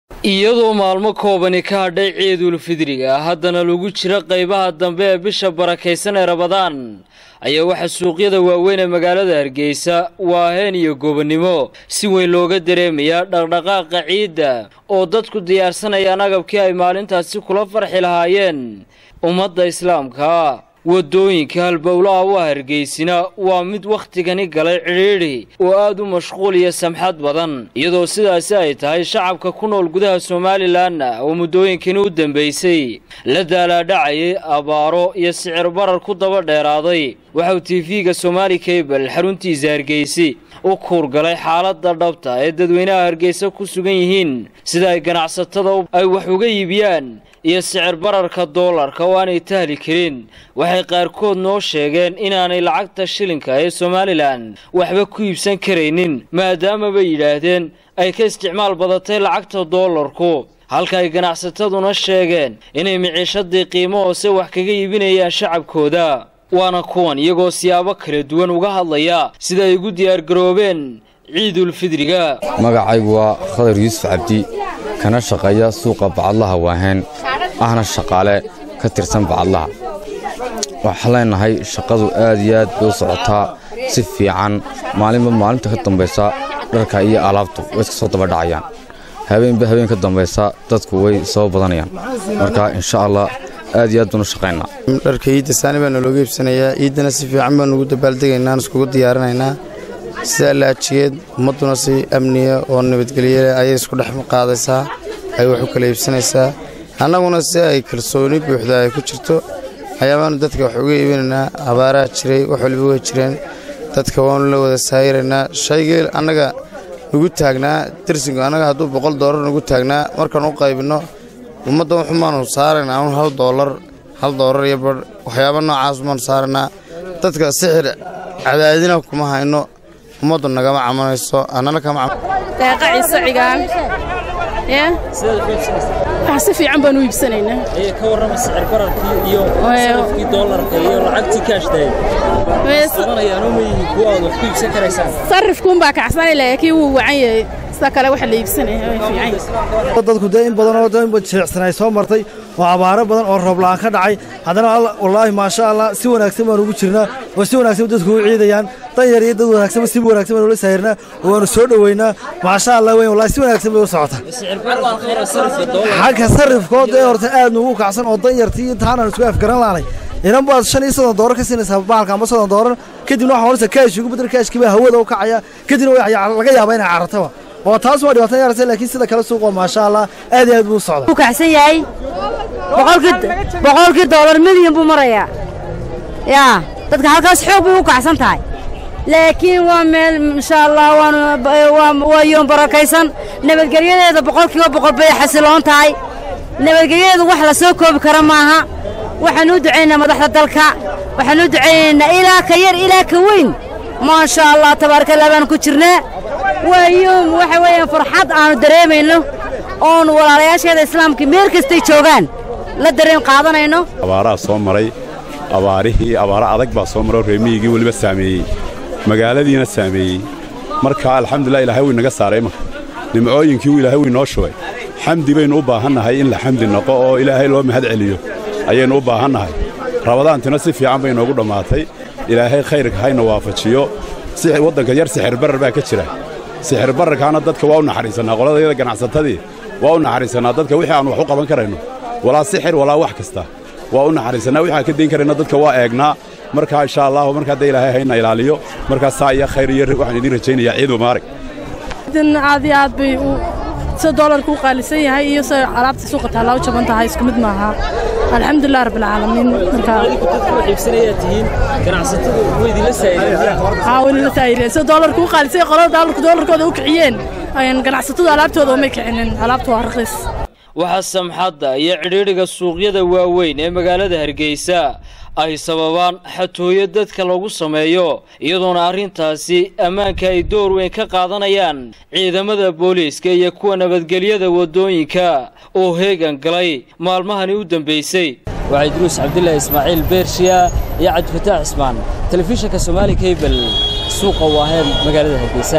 iyadoo maalmo koobani ka hadhay ciidul fidriga haddana lagu jiro qaybaha dambe ee bisha barakaysan ee rabadaan ayaa waxaa suuqyada waaweyn ee magaalada hargeysa waaheen iyo gobonnimo si weyn looga dareemayaa dhaqdhaqaaqa ciidda oo dadku diyaarsanayaan agabkii ay maalintaasi kula farxi lahaayeen ummadda islaamka waddooyinka halbowlaha u hargeysina waa mid wakhtigani galay cidhiidhi oo aad u mashquul iyo samxad badan iyadoo sidaasi ay tahay shacabka ku nool gudaha somalilanna oo muddooyinkani u dambaysay la daalaadhacayay abaaro iyo sicir barar ku daba dheeraaday waxauu tiifiga somaali kabel xaruntiisa hargeysi u kuurgalay xaaladda dhabta ee dadweynaha hargeysa ku sugan yihiin sida ay ganacsatada ay wax uga iibiyaan iyo sicir bararka doolarka oo aanay tahli karin waxay qaarkood noo sheegeen inaanay lacagta shilinka ee somalilan waxba ku iibsan karaynin maadaama bay yidhaahdeen ay ka isticmaal badatay lacagta doolarku halka ay ganacsataduna sheegeen inay miciishadii qiimo hoose wax kaga iibinayaan shacabkooda waana kuwan iyagoo siyaabo kala duwan uga hadlaya sida ay ugu diyaargaroobeen ciidulfidriga magacaygu waa khadar yuusuf cabdi kana shaqeeya suuqa bacadlaha waaheen ahna shaqaale ka tirsan bacadlaha waxaan leenahay shaqadu aad iyo aad bay u socotaa si fiican maalinba maalinta ka dambaysa dharka iyo alaabtu way iska soo dabadhacayaan habeenba habeen ka dambaysa dadku way soo badanayaan marka insha allah aad iyo aad baan u shaqaynaa dharka iidda saani baa nalooga iibsanayaa iiddana si fiican baan ugu dabaaldegaynaa iskugu diyaarinaynaa sida laajigeed ummadduna si amniya oo nabadgelyale ayay isku dhex qaadaysaa ay wax u kala iibsanaysaa annaguna si ay kalsooni buuxda ay ku jirto ayaabaanu dadka wax uga iibinaynaa abaaraha jiray wax waliba way jireen dadka waanu la wada saayiraynaa shaygii annaga nugu taagnaa dersingu annaga hadduu boqol doolar nugu taagnaa markaan u qaybinno ummadda wuxumaanu saaraynaa un hal doolar hal doolar iyo badh waxyaaba noocaas umaanu saaraynaa dadka sixir cadaadina kuma hayno ummaddu nagama camanayso annana kama deeqa ciise cigaan wax si fiican baan u iibsanaynaa ka warrama sicir bararkii iyo sarafkii doolarka iyo lacagtii kaashtahay qabanayaanoo ma yihiin kuwa aad wax ku iibsan karaysaan sarifkuunbaa kacsanay laakiin wuu wacan yahay sida kale waxa la iibsanaya way fiican dadku dee in badanoo jeecsan ay soo martay oo abaaro badan oo roobla'aan ka dhacay haddana wallaahi maasha allah si wanaagsan baan ugu jirnaa oo si wanaagsan dadku u ciidayaan dan yar iyo dad wanaagsanba si wanaagsan baan ula saahirnaa oo waanu soo dhoweynaa maasha allah weyn wallahi si wanaagsan bay u socotaa xagga sarifkood ee horta aad nuugu kacsan oo dan yartii intaanaan isku afgaran laanay inan baad shan iyo soddon doorar ka siinaysaa bahalka amba soddon doorar kadibna waxaa horaysa kaash ugu bedel kaashkii baa hawada u kacaya kadibna laga yaabaa inay carartaba oo taas waa dhibaatan yaraysa laakiin sida kale suuqoo maasha allah aad iyo aad buu u socdaa wuu kacsan yahay boqolkii doolar milyan buu marayaa yaa dadka halkaas xoog bay u kacsan tahay laakiin waa meel insha allah waa yoon barakaysan nabadgelyadeeda boqolkiiba boqol bay xasiloon tahay nabadgelyadeedu wax la soo koobi kara maaha waxaan u ducaynaynaa madaxda dalka waxaan u ducaynaynaa ilaa ka yar ilaa ka weyn maasha allah tabaarakallah baan ku jirnaa waa yoom waxa weeyaan farxad aanu dareemayno oonu walaalayaasheeda islaamka meel kastay joogaan la dareen qaadanayno abaaraha soo maray abaarihii abaaro adag baa soo maroo reemiyigii weliba saameeyey magaaladiina saameeyey marka alxamdulilah ilaahay wuu inaga saaray marka nimcooyinkii uu ilaahay wuu inoo shubay xamdi baynu u baahannahay in la xamdi noqo oo ilaahay loo mahad celiyo ayaynu u baahannahay rabadaantina si fiican bay inoogu dhammaatay ilaahay khayrka hayna waafajiyo waddanka yar sixir barar baa ka jira sixir bararkaana dadka waa u naxariisannaa qoladayada ganacsatadii waa u naxariisannaa dadka wixii aan wax u qaban karayno walaa sixir walaa wax kasta waa u naxariisannaa wixi aan ka dayn karayno dadka waa eegnaa markaa insha allahu markaa dee ilaahay hayna ilaaliyo markaa saa iyo khayr iyo waxaan idiin rajaynayaa ciid mubaarak aad iyo aad bay sida doolarku u qaalisan yahay iyo sida alaabta suuqa taallaa u jaban tahay isku mid maaha alxamdulilah rabbilcaalamiin wayla saayireen sida doolarku u qaalisan yahay qolada doolarku doolarkooda u kiciyeen ganacsatadu alaabtooda umay kicinin alaabtu waa raqiis waxaa samxadda iyo cidhiidhiga suuqyada waaweyn ee magaalada hargeysa ay sababaan xatooyo dadka lagu sameeyo iyadoona arrintaasi ammaanka ay door weyn ka qaadanayaan ciidamada booliiska iyo kuwa nabadgelyada waddooyinka oo heegan galay maalmahani u dambaysay waa idruus cabdilaahi ismaaciil beershiya iyo cabdifataax cismaan telefishinka somaali kabel suuqa waaheen magaalada hargeysa